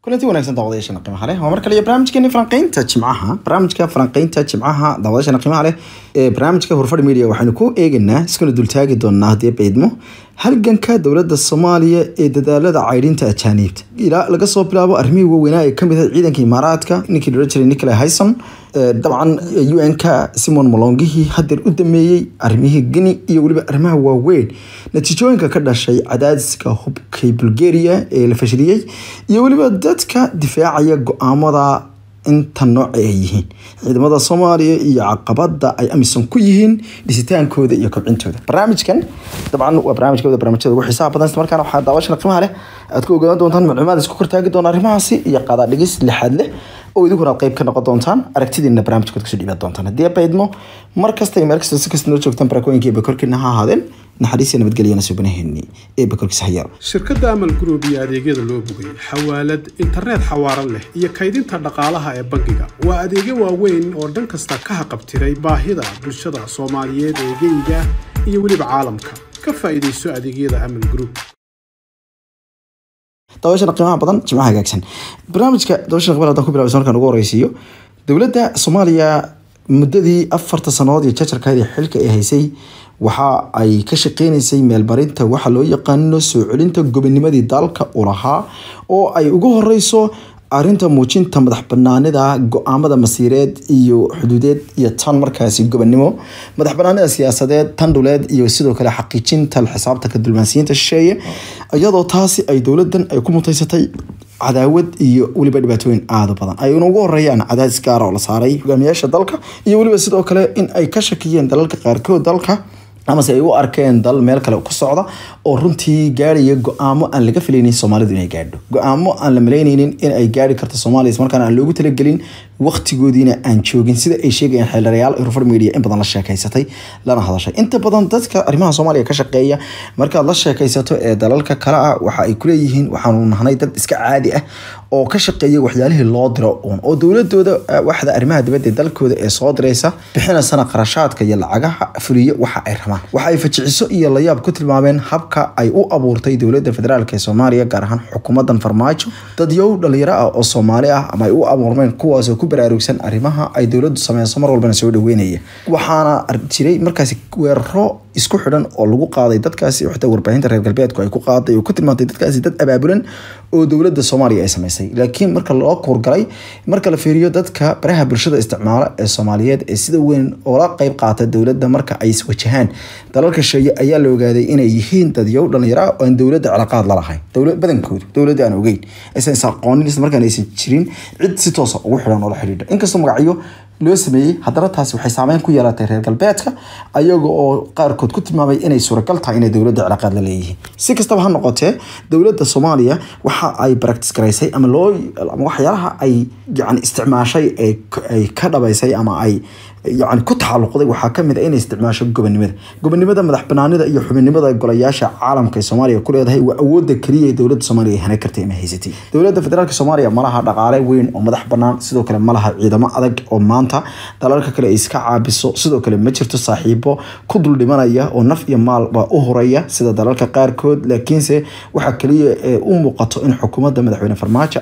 kulanti wanaagsan daawadayaashana qiimaha leh waa mar kale iyo barnaamijkeeni falanqeynta jimcaha barnaamijka falanqeynta jimcaha daawadayaashana qiimaha leh ee barnaamijka horfadhi media waxaynu ku eegaynaa iskuna dultaagi doonaa haddii baydmo halganka dowladda soomaaliya ee dadaalada caydhinta ajaaniibta ilaa laga soo bilaabo arrimihii waaweynaa ee kamid ah ciidanka imaaraadka ninkii loola jiray nicola hyson dabcan un-ka simon molongihii hadeer u dameeyey arrimihii geni iyo weliba arrimaha waaweyn natiijooyinka ka dhashay cadaadiska hubkay bulgaria ee la fashiliyey iyo weliba dadka difaacaya go-aamada inta nooc ay yihiin ciidamada soomaaliya iyo caqabada ay amisom ku yihiin dhisitaankooda iyo kobcintooda barnaamijkan dabcan waa barnaamijkooda barnaamijyada ugu xiisaha badan isla markaana waxaa daawashana qiimaha leh aad ku ogaan doontaan macluumaad isku kortaagi doona arrimahaasi iyo qaada dhigis lixaad leh oo idinkuna aad qayb ka noqon doontaan aragtidiina barnaamijkood kusoo dhiibaan doontaan haddii baydmo mar kasta iyo meel kasta si kasta noo joogtaan barakooyinka iyo bakorkiina ha ahaadeen naxariis iyo nabadgelyana suubanaheeni ee bakorkiisa hayaar shirkadda amal group iyo adeegyada loo bogay xawaalad internet xawaaran leh iyo kaydinta dhaqaalaha ee bangiga waa adeegyo waaweyn oo dhan kasta ka haqabtiray baahida bulshada soomaaliyeed ee geyga iyo weliba caalamka ka faa'iidayso adeegyada amal group daawashana qiimaha badan jimcaha hagaagsan barnaamijka daawashana qiimaha haddaan ku bilaabaysa markaan ugu horeysiiyo dowladda soomaaliya muddadii afarta sannadood iyo jajarkaadii xilka ay haysay waxa ay ka shaqeynaysay meelmarinta waxa loo yaqaano soo celinta gobonimadii dalka u lahaa oo ay ugu horeyso arinta muujinta madax banaanida go-aamada masiireed iyo xuduudeed iyo tan markaasi gobonimo madax banaanida siyaasadeed tan dhuleed iyo sidoo kale xaqiijinta xisaabtanka dulmaansiyiinta shisheeye iyadoo taasi ay dowladan ay ku mutaysatay cadaawad iyo weliba dhibaatooyin aada badan ayna ugu horeeyaan cadaadis gaara oo la saaray hogaamiyaasha dalka iyo weliba sidoo kale in ay ka shakiyeen dalalka qaarkood dalka amase ay u arkeen dal meel kale ku socda oo runtii gaaraya go-aamo aan laga filaynin soomaalidu inay gaadho go-aamo aan la malaynaynin in ay gaari karto soomaaliya ismarkaana aan loogu talagelin waqtigoodiina aan joogin sida ay sheegayaan xeelarayaal eurofar media in badan la sheekaysatay lana hadashay inta badan dadka arrimaha soomaaliya ka shaqeeya markaad la sheekaysato ee dalalka kale ah waxa ay kuleeyihiin waxaanu nahnay dad iska caadi ah oo ka shaqeeya waxyaalihii loo diro uun oo dowladooda waxda arrimaha dibadda ee dalkooda ee soo diraysa bixinasana qarashaadka iyo lacagaha fuliyo waxa ay rabaan waxa ay fajiciso iyo layaab ku tilmaameen habka ay u abuurtay dowladda federaalk ee soomaaliya gaar ahaan xukuumadan farmaajo dadyow dhalinyaro ah oo soomaali ah ama ay u abuurmeen kuwaasoo ku baraarugsan arrimaha ay dowladdu sameyso mar walbana soo dhaweynaya waxaana jiray markaasi weeraro isku xidhan oo lagu qaaday dadkaasi xitaa warbaahinta reer galbeedku ay ku qaaday oo ku tilmaantay dadkaasi dad abaabulan oo dowladda soomaaliya ay sameysay laakiin marka loo kuurgalay marka la fiiriyo dadka baraha bulshada isticmaala ee soomaaliyeed ee sida weyn oola qeyb qaata dowladda marka ay iswajahaan dalalka sheeye ayaa la ogaaday inay yihiin dadyow dhalinyaro oo aan dowladda cilaaqaad lalahayn dowlad badankoodu dowladda aan ogeyn aysan is aqoonin isla markaan aysan jirin cid si toosa ugu xidhan oo la xidhiidha inkastoo magacyo loo sameeyey haddana taasi waxay saameyn ku yeelatay reer galbeedka ayaga oo qaarkood ku tilmaamay inay suuragal tahay inay dowladda cilaaqaad la leeyihiin si kastaba ha noqotee dowladda soomaaliya waxa ay baractis garaysay ama loo ama waxyaalaha ay yani isticmaashay ay ka dhabaysay ama ay yani ku taxaluqday waxaa kamid a inay isticmaasho gobonimada gobonimada madax banaanida iyo xubinnimada golayaasha caalamka ee soomaaliya ku leedahay waa awooda keliya ee dowladda soomaaliya ay hana kartay ama haysatay dowladda federaalk soomaaliya malaha dhaqaale weyn oo madax banaan sidoo kale malaha ciidamo adag oo maanta dalalka kale ay iska caabiso sidoo kale ma jirto saaxiibo ku dul dhimanaya oo naf iyo maalba u horaya sida dalalka qaarkood laakiinse waxaa keliya ee u muuqato in xukuumadda madaxweyne farmaajo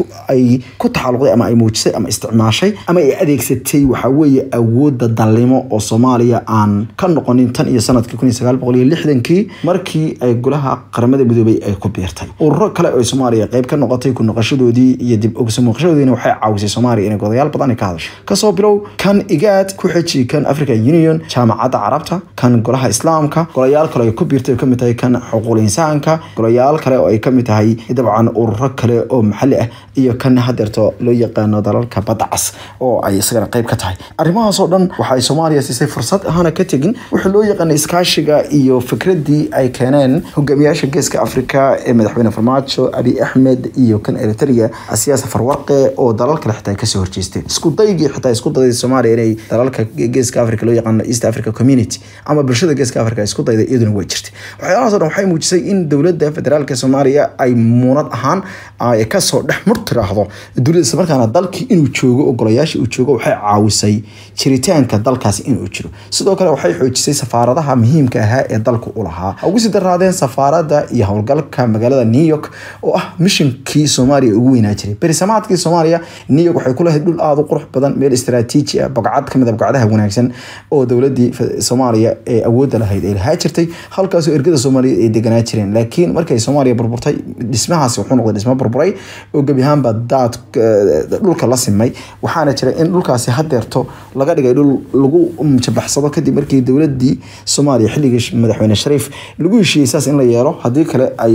ay ku taxaluqday ama ay muujisay ama isticmaashay ama ay adeegsatay waxaa weeye awooda dalnimo oo soomaaliya aan ka noqonin tan iyo sanadkii kun iyo sagaal boqol iyo lixdankii markii ay golaha qaramada midoobay ay ku biirtay ururo kale oo soomaaliya qayb ka noqotay ku noqoshadoodii iyo dib ogso muuqashadoodiina waxay caawisay soomaaliya inay godayaal badan ka hadasho kasoo bilow kan igaad ku xeji kan african union jaamacadda carabta kan golaha islaamka golayaal kale ay ku biirtay oo kamid tahay kan xuquuqul insaanka golayaal kale oo ay kamid tahay dabcan ururo kale oo maxalli ah iyo kan hadeerto loo yaqaano dalalka badda cas oo ay isagana qayb ka tahay arrimahaas oo dhan waxa ay soomaaliya siisay fursad ahaana ka tegin wuxuu loo yaqaanay iskaashiga iyo fikradii ay keeneen hogaamiyaasha geeska afrika ee madaxweyne farmaajo abi axmed iyo kan eritrea siyaasa farwarqe oo dalal kale xitaa kasoo horjeesteen isku daygii xitaa isku dayday soomaaliya inay dalalka geeska africa loo yaqaano east africa community ama bulshada geeska africa isku dayday iyaduna way jirtay waxyaalahaas o dhan waxay muujisay in dowladda federaalk soomaaliya ay muunad ahaan ay kasoo dhex mur tiraahdo dowladda isla markaana dalkii inuu joogo ogolayaasha uu joogo waxay caawisay jiritaanka dalkaasi inuu jiro sidoo kale waxay xoojisay safaaradaha muhiimka ahaa ee dalku u lahaa ha ugu sii daraadeen safaarada iyo howlgalka magaalada new york oo ah mishinkii soomaaliya ugu weynaa jiray berisamaadkii soomaaliya new york waxay ku lahayd dhul aada u qurux badan meel istaraatiiji ah bogcad kamid a bogcadaha wanaagsan oo dowladii soomaaliya ee awoodda lahayd ay lahaa jirtay halkaasoo ergada soomaaliya ay deganaa jireen laakiin markay soomaaliya burburtay dhismahaasi wuxuu noqday dhismo burburay oo gebi ahaanba daad dhulka la simay waxaana jira in dhulkaasi hadeerto laga dhigay dhul lagu jabaxsado kadib markii dowladii soomaaliya xilligii madaxweyne shariif lagu heshiiyey saas in la yeelo haddii kale ay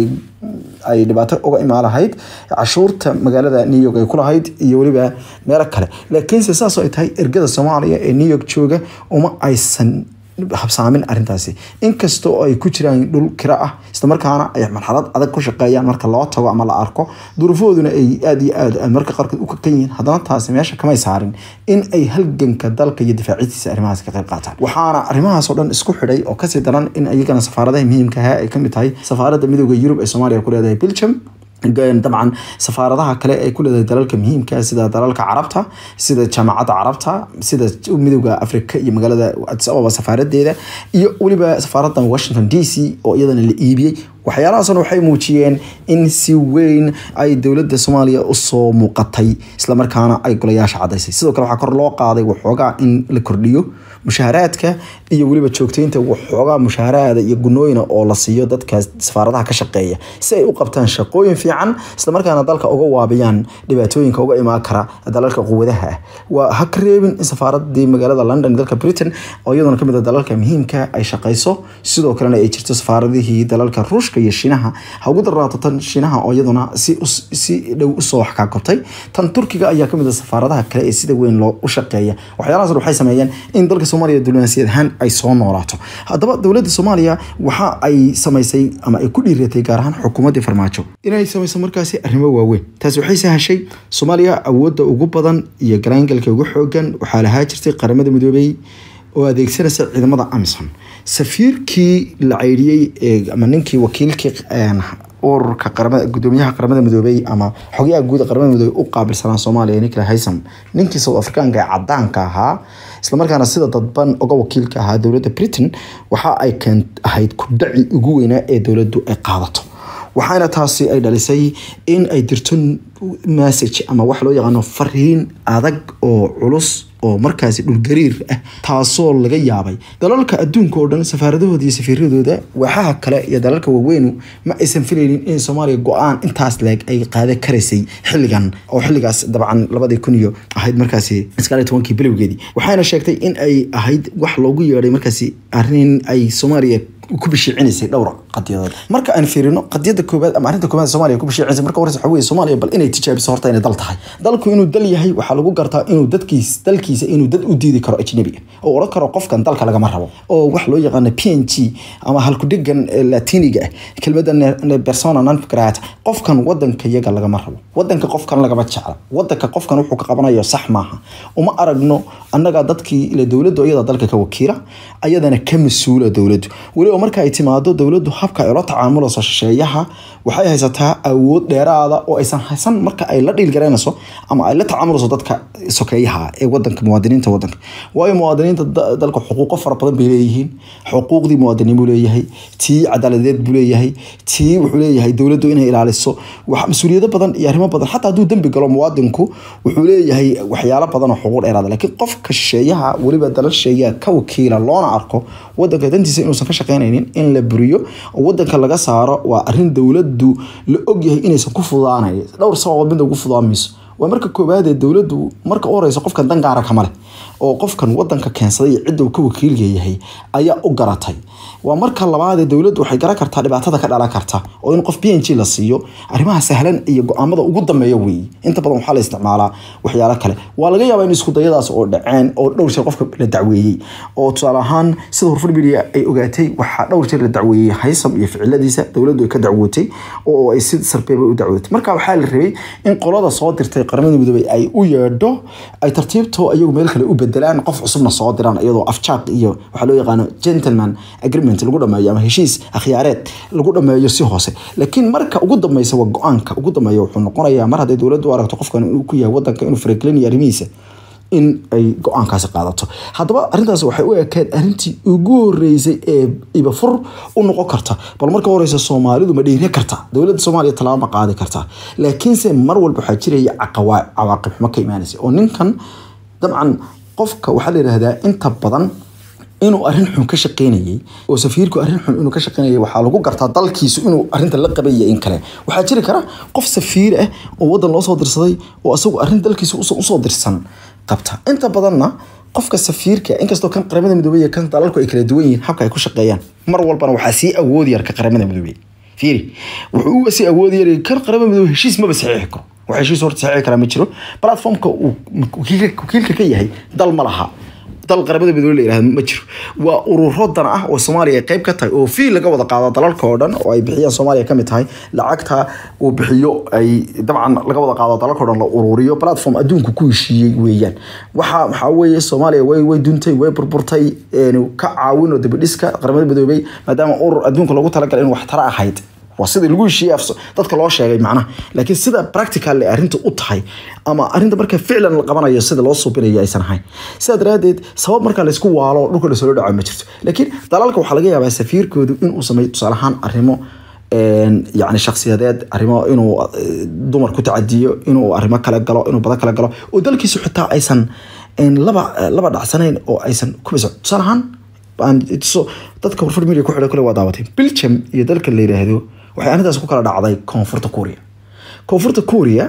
ay dhibaato uga imaan lahayd cashuurta magaalada new york ay ku lahayd iyo weliba meelo kale laakiinse saas oo ay tahay ergada soomaaliya ee new york jooga uma aysan habsaamin arintaasi inkastoo ay ku jiraan dhul kira ah islamarkaana ay marxalad adag ku shaqeeyaan marka loo tago ama la arko duruufahooduna ay aada iyo aad marka qaarkood u kakan yihiin haddana taasi meesha kamay saarin in ay halganka dalka iyo difaacidiisa arrimahaas ka qayb qaataan waxaana arrimahaasoo dhan isku xidhay oo kasii daran in iyagana safaaradaha muhiimka ahaa ay kamid tahay safaaradda midooda yurub ee soomaaliya ku leedahay belgium dabcan safaaradaha kale ay ku leedahay dalalka muhiimka sida dalalka carabta sida jaamacadda carabta sida midooda afrika iyo magaalada adis ababa safaaradeeda iyo weliba safaaradda washington d c oo iyadana la iibiyey waxyaalahaasna waxay muujiyeen in si weyn ay dowladda soomaaliya usoo muuqatay islamarkaana ay golayaasha cadaysay sidoo kale waxaa kor loo qaaday waxoogaa in la kordhiyo mushaharaadka iyo weliba joogteynta waxoogaa mushaharaada iyo gunooyina oo la siiyo dadka safaaradaha ka shaqeeya si ay u qabtaan shaqooyin fiican islamarkaana dalka uga waabiyaan dhibaatooyinka uga imaan kara dalalka quwadaha ah waa ha ka reebin in safaaradii magaalada london dalka britain oo iyaduna kamid a dalalka muhiimka ay shaqeyso sidoo kalena ay jirto safaaradihii dalalka ruushka iyo shiinaha ha ugu daraato tan shiinaha oo iyaduna si si dhow usoo wax kaa kortay tan turkiga ayaa kamid a safaaradaha kale ee sida weyn loo u shaqeeya waxyaalahaas waxay sameeyeen in dalka soomaaliya diblomaasiyad ahaan ay soo noolaato haddaba dowladda soomaaliya waxa ay samaysay ama ay ku dhiiratay gaar ahaan xukuumaddii farmaajo inay samayso markaasi arrimo waaweyn taasi waxay sahashay soomaaliya awoodda ugu badan iyo galaangalka ugu xoogan waxaa lahaa jirtay qaramada midoobey oo adeegsanaysa ciidamada amison safiirkii la ceyriyey ama ninkii wakiilkii ururka qaramada gudoomiyaha qaramada midoobey ama xogyaha guud qaramada midoobey u qaabilsanaa soomaaliya nicola haysam ninkii south africaanka ee cadaanka ahaa islamarkaana sida dadban uga wakiilka ahaa dowladda britain waxa ay keen ahayd kudhaci ugu weynaa ee dowladdu ay qaadato waxaana taasi ay dhalisay in ay dirto message ama wax loo yaqaano fariin adag oo culus oo markaasi dhulgariir ah taasoo laga yaabay dalalka adduunka oo dhan safaaradahooda iyo safiiradooda waxaha kale iyo dalalka waaweynu ma aysan filaynin in soomaaliya go-aan intaas leeg ay qaadan karaysay xilligan oo xilligaas dabcan labadii kun iyo ahayd markaasi sagaaliyo tobankii bilowgeedii waxayna sheegtay in ay ahayd wax loogu yeedhay markaasi arrin ay soomaaliya ku bishiicinaysay dhowr qadiyadood marka aan fiirino qadiyada koobaad ama arrinta koobaad Soomaaliya ku bishiicinaysa marka horeysa waxa weeye Soomaaliya bal inay tijaabiso horta inay dal tahay dalku inuu dal yahay waxaa lagu gartaa inuu dadkiis dalkiisa inuu dad u diidi karo ajnabi oo oran karo qofkan dalka lagama rabo oo wax loo yaqaan PNG ama halku dhigan latiniga ah kelmadda persona non grata qofkan wadanka iyaga lagama rabo wadanka qofkan lagama jecla wadanka qofkan wuxuu ka qabanayo sax maaha uma aragno annaga dadkii ila dowladdu iyada dalka ka wakiila ayadana ka mas-uula dowladdu weliba marka ay timaado dowladdu habka ay la tacaamulayso shisheeyaha waxay haysataa awood dheeraada oo aysan haysan marka ay la dhiilgaraynayso ama ay la tacaamulayso dadka sokeeyaha ee wadanka muwaadiniinta wadanka waayo muwaadiniinta dalka xuquuqo fara badan bay leeyihiin xuquuqdii muwaadiniin buu leeyahay tii cadaaladeed buu leeyahay tii wuxuu leeyahay dowladdu inay ilaaliso wax mas-uuliyado badan iyo arrimo badan xataa hadduu dembi galo muwaadinku wuxuu leeyahay waxyaalo badan oo xuquuq dheeraada laakiin qofka shisheeyaha weliba dalal shisheeyaha ka wakiila loona arko wadanka dantiisa inuusan ka shaqaynaynin in la buriyo oo wadanka laga saaro waa arrin dowladdu la ogyahay inaysan ku fudaanayn dhowr sababood midda ugu fudaamayso waa marka koowaad ee dowladdu marka u horeysa qofkan dan gaara kama leh oo qofkan wadanka keensaday iyo cidda uu ka wakiilka yahay ayaa u garatay waa marka labaad ee dowladdu waxay garan kartaa dhibaatada ka dhalan karta oo in qof p n g la siiyo arrimaha sahlan iyo go-aamada ugu dambeeya weeye inta badan waxaa la isticmaalaa waxyaalo kale waa laga yaabaa in isku dayadaas oo dhaceen oo dhowr jeer qofka la dacweeyey oo tusaale ahaan sida hurfur media ay ogaatay waxaa dhowr jeer la dacweeyey haysam iyo ficiladiisa dowladdu ay ka dacwootay oo ay si sarbeeba u dacwootay marka waxaa la rabay in qolada soo dirtay qaramada midoobay ay u yeedho ay tartiibto iyagu meel kale u bedelaan qof cusubna soo diraan iyadoo afjaaq iyo waxaa loo yaqaano gentleman agreement lagu dhameeyo ama heshiis akhyaareed lagu dhameeyo si hoose laakiin marka ugu dambeysa waa go-aanka ugu dambeeya wuxuu noqonayaa mar hadday dowladdu u aragto qofkan inuu ku yahay wadanka inuu faragelinayo arrimihiisa in ay go-aankaasi qaadato haddaba arrintaas waxay u ekeed arrintii ugu horeysay ee ibafur u noqon karta bal marka horeysa soomaalidu ma dhiiri karta dowladda soomaaliya tallaabo ma qaadi karta laakiinse mar walba waxaa jiraya caqawa- cawaaqib xumo ka imaanaysa oo ninkan dabcan qofka waxaa la yidhaahdaa inta badan inuu arrin xun ka shaqeynayay oo safiirku arrin xun inuu ka shaqeynayay waxaa lagu gartaa dalkiisu inuu arrinta la qabaya in kale waxaa jiri kara qof safiir ah oo wadan loo soo dirsaday oo isagu arrin dalkiisa usoo usoo dirsan qabta inta badanna qofka safiirka inkastoo kan qaramada midoobey iyo kan dalalku ay kala duwan yihiin habka ay ku shaqeeyaan mar walbana waxaa sii awood yar ka qaramada midoobey fiiri wuxuu sii awood yar kan qaramada midoobey heshiis maba saxiixi karo wax heshiis horta saxiixi karaa ma jiro platformka uu wakiilka wakiilka ka yahay dal ma laha dal qaramada midoobey la yihahdo ma jiro waa ururo dan ah oo soomaaliya ay qayb ka tahay oo fiil laga wada qaado dalalka oo dhan oo ay bixiyaan soomaaliya kamid tahay lacagta uu bixiyo ay dabcan laga wada qaado dalalka oo dhan la ururiyo platform adduunku ku heshiiyey weeyaan waxa waxaa weeye soomaaliya way way duntay way burburtay een, ka caawin oo dibidhiska qaramada midoobey maadaama urur adduunka loogu talagalay in wax tara ahayd waa sidii lagu heshiiyey af- dadka loo sheegay macnaha laakiin sida practical ay arrinta u tahay ama arrinta marka ficlan la qabanayo sida loo suubinayo aysan ahayn sidaa daraadeed sabab marka laysku waalo dhulka lasoo dhaco ma jirto laakiin dalalka waxaa laga yaabaa safiirkoodu inuu sameeyo tusaale ahaan arrimo een, yacni shakhsiyadeed arrimo inuu eh, dumar ku tacadiyo inuu arrimo kale galo inuu badan kale galo oo dalkiisu xitaa aysan een, laba laba dhacsanayn oo aysan kubisa tusaale ahaan aan tuso dadka warfar media ku xidhan kule waa daawatay belgium iyo dalka la yidhaahdo waxay arrintaas ku kala dhacday koonfurta kuuriya koonfurta kuuriya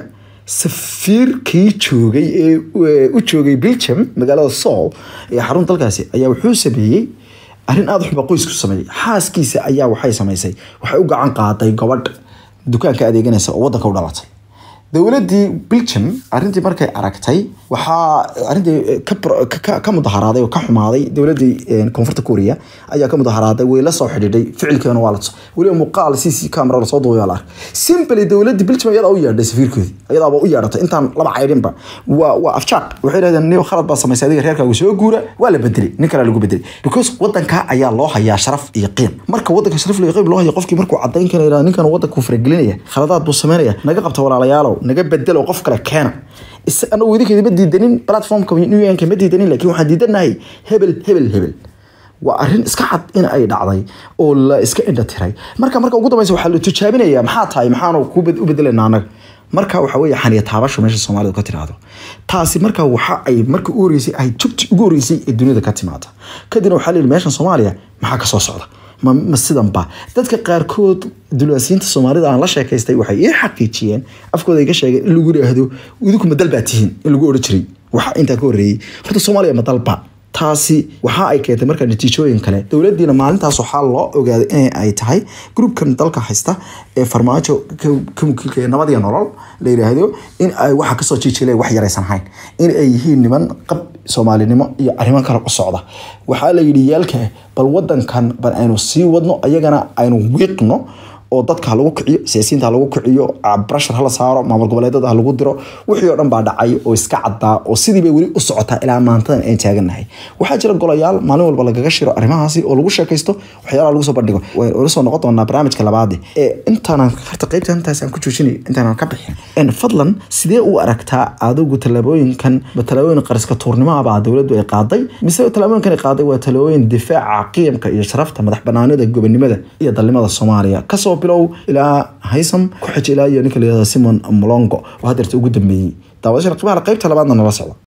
safiirkii joogay ee ee u joogay belgium magaalada soul ee xarun dalkaasi ayaa wuxuu sameeyey arrin aada u xun baa qoysku sameeyey xaaskiisa ayaa waxay samaysay waxay u gacan qaaday gabadh dukaanka adeeganaysa oo wadanka u dhalatay dowladii belgium arrintii markay aragtay waxaa arrintii ka pro- ka- ka- ka mudaharaaday oo ka xumaaday dowladii een, koonfurta kuuriya ayaa ka mudaharaaday way la soo xidhiidhay ficilkeena waa la tuso weliba muuqaal c c camera lasoo duubay la arkay simply dowladii belgium ayadaa u yeedhay safiirkoodii ayadaaba u yeedhatay intaan laba caydhinba waa waa afjaaq waxay dhahdeen nin khalad baa samaysay adiga reerkaagu soo guura waa la bedelay nin kale lagu bedelay because wadanka ayaa loo hayaa sharaf iyo qiim marka wadanka sharaf iyo qiim loo hayo qofkii markuu cadayn kana yidhahdo ninkan wadanku faragelinaya khaladaad buu sameynaya naga qabta walaalayaalow naga bedelo qof kale keena is anagu idinkeeda ma diidanin platformka new york ma diidanin laakiin waxaan diidanahay hebel hebel hebel waa arrin iska cad in ay dhacday oo la iska indha tiray marka marka ugu dambeysa waxaa la tijaabinaya maxaa tahay maxaanu ku bed- u bedelanaa anaga marka waxa weeye xaniya taabasho meesha soomaalidu ka tiraahdo taasi marka waxa ay marka u horeysay ay jugti ugu horeysay ee dunida ka timaada kadibna waxaa la yidhi meeshan soomaaliya maxaa ka soo socda ma, ma sidan ba dadka qaarkood dulwaasiinta soomaalida aan la sheekaystay waxay ii xaqiijiyeen afkooda iga sheegeen in lagu yidhaahdo idinku ma dal baa tihiin in lagu odhan jiray waxa intaa ka horreeyey horta soomaaliya ma dalba taasi waxa ay keentay markaa natiijooyin kale dowladiina maalintaas waxaa loo ogaaday in ay tahay groupkan dalka haysta ee farmaajo ka- ka wakiilka ee nabad iyo nolol la yidhaahdo in ay waxa kasoo jiijileen wax yaraysan hayn in ay yihiin niman qab soomaalinimo iyo arrimo kale u socda waxaa la yidhi yaalka bal wadankan bal aynu sii wadno ayagana aynu wiiqno oo dadka ha lagu kiciyo siyaasiyiinta ha lagu kiciyo brashar hala saaro maamul goboleedada ha lagu diro wixii oo dhan baa dhacay oo iska caddaa oo sidii bay weli u socotaa ilaa maantadan aan taagannahay waxaa jira golayaal maalin walba lagaga shiro arrimahaasi oo lagu sheekaysto waxyaalaha lagu soo bandhigo waynu soo noqon doonaa barnaamijka labaade ee intaanan horta qaybta intaas aan ku joojinay intaanan ka bixin En fadlan sidee u aragtaa adigu tallaabooyinkan ma tallaabooyin qariska tuurnimo ah baa dowladdu ay qaaday mise tallaabooyinkan ay qaaday waa tallaabooyin difaaca qiyamka iyo sharafta madax banaanida gobonimada iyo dalnimada soomaaliya kasoo bilow ilaa haysam ku xij ilaa iyo ninka la yihahdo simon molongo oo hadeerta ugu dambeeyey daawadashada qiimaha qaybta labaadna nala socda